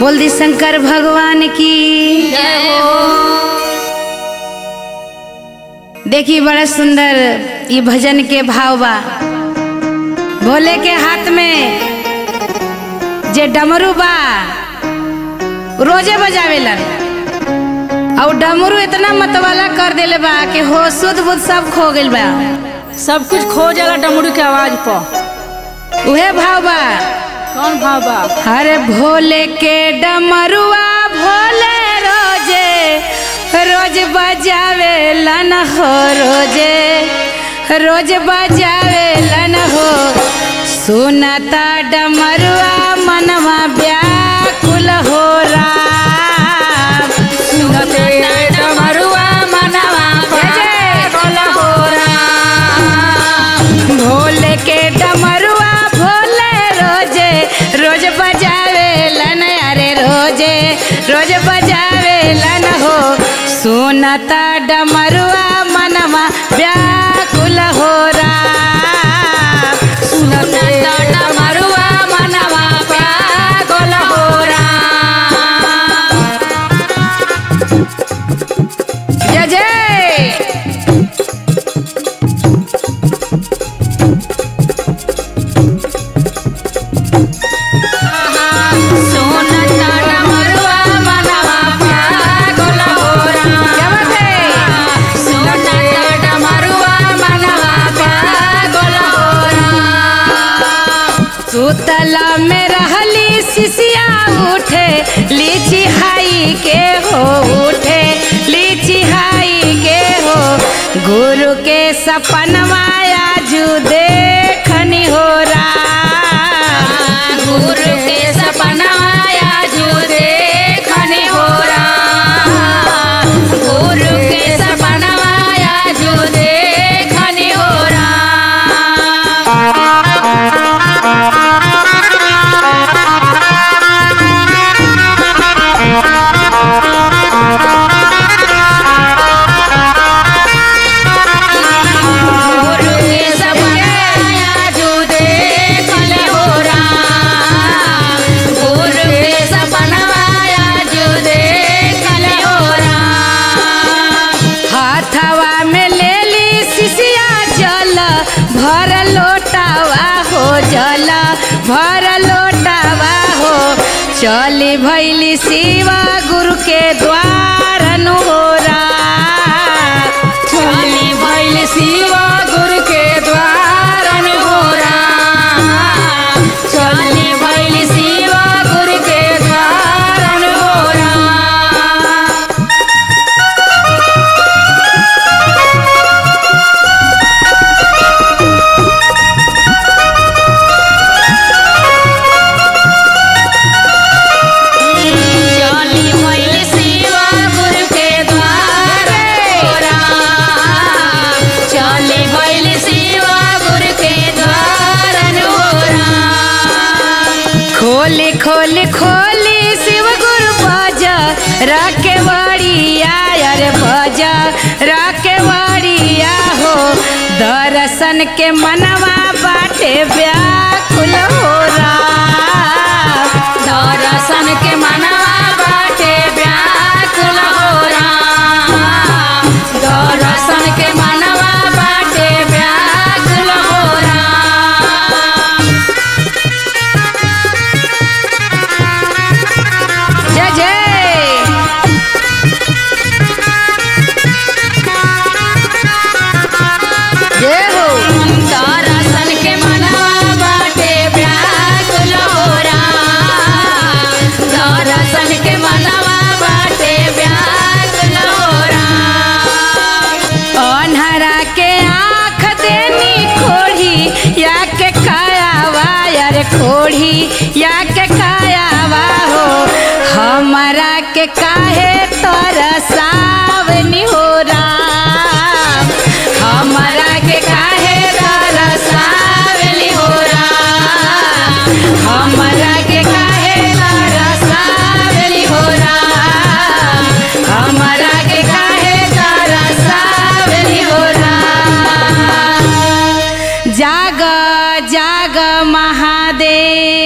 बोल दी शंकर भगवान की देखी बड़ा सुंदर ये भजन के भाव बा भोले के हाथ में जे डमरू बा रोजे बजावेलन और डमरू इतना मतवाला कर देले बा कि हो सुध बुध सब खो गइल बा सब कुछ खो जाला डमरू के आवाज पर उहे भाव बा कौन भाव बा अरे भोले के डमरुआ भोले रोजे रोज बजावे लन हो रोजे रोज बजावे लन हो सुनता डमरुआ मनवा व्याकुल हो राम सुनते डमरुआ मनवा पागल हो राम। भोले के डमरुआ भोले रोजे रोज बजावे लन अरे रोजे रोज बजावे लन हो सुनता डमरुआ मनवा व्याकुल हो राम सुनते डमरुआ मनवा पागल हो राम। जय जय सुनता डमरुआ मनवा पागल हो राम। क्या बात है सुनता डमरुआ मनवा पागल हो राम। सुतला में रहली सिसिया उठे लीची हाई के हो उठे लीची हाई के हो गुरु के सपनवा आजू देखनी हो राम गुरु के सपना आजू देखने हो राम। गुरु के सपना आजू देखने हो राम। गुरु के सपना आजू देखने हो राम। गुरु के सपना आजू देखने हो राम। हाथवा में ले ली सिसिया जल भर लोटावा हो जल भर लोटावा हो चली भैली शिवा गुरु के द्वार नु हो राम। चली भैल शिव गुरु के द्वार हो राम। चली भैल शिव गुरु के द्वार हो राम। चली भैल शिव गुरु के द्वार हो राम। चली भैल शिव गुरु के द्वार हो राम। खोली खोली खोली शिव गुरु बज राके बड़िया अरे बज राके बड़िया हो दर्शन के मनवा बाटे व्याकुल हो राम दर्शन के मनवा बाटे व्याकुल हो राम। दर्शन के मनवा बाटे व्याकुल हो राम। जय जय जय हो दर्शन के मनवा बाटे व्याकुल हो राम। दर्शन के मनवा बाटे व्याकुल हो राम। अन्हरा के आँख देनी खोड़ी या के कायावा यार खोड़ी या के कायावा हो हमारा के काहे तरसावनी हो राम हमारा के काहे तरसावनी हो राम हमारा के काहे तरसावनी हो राम हमारा के काहे तरसावनी हो राम जाग जाग महादेव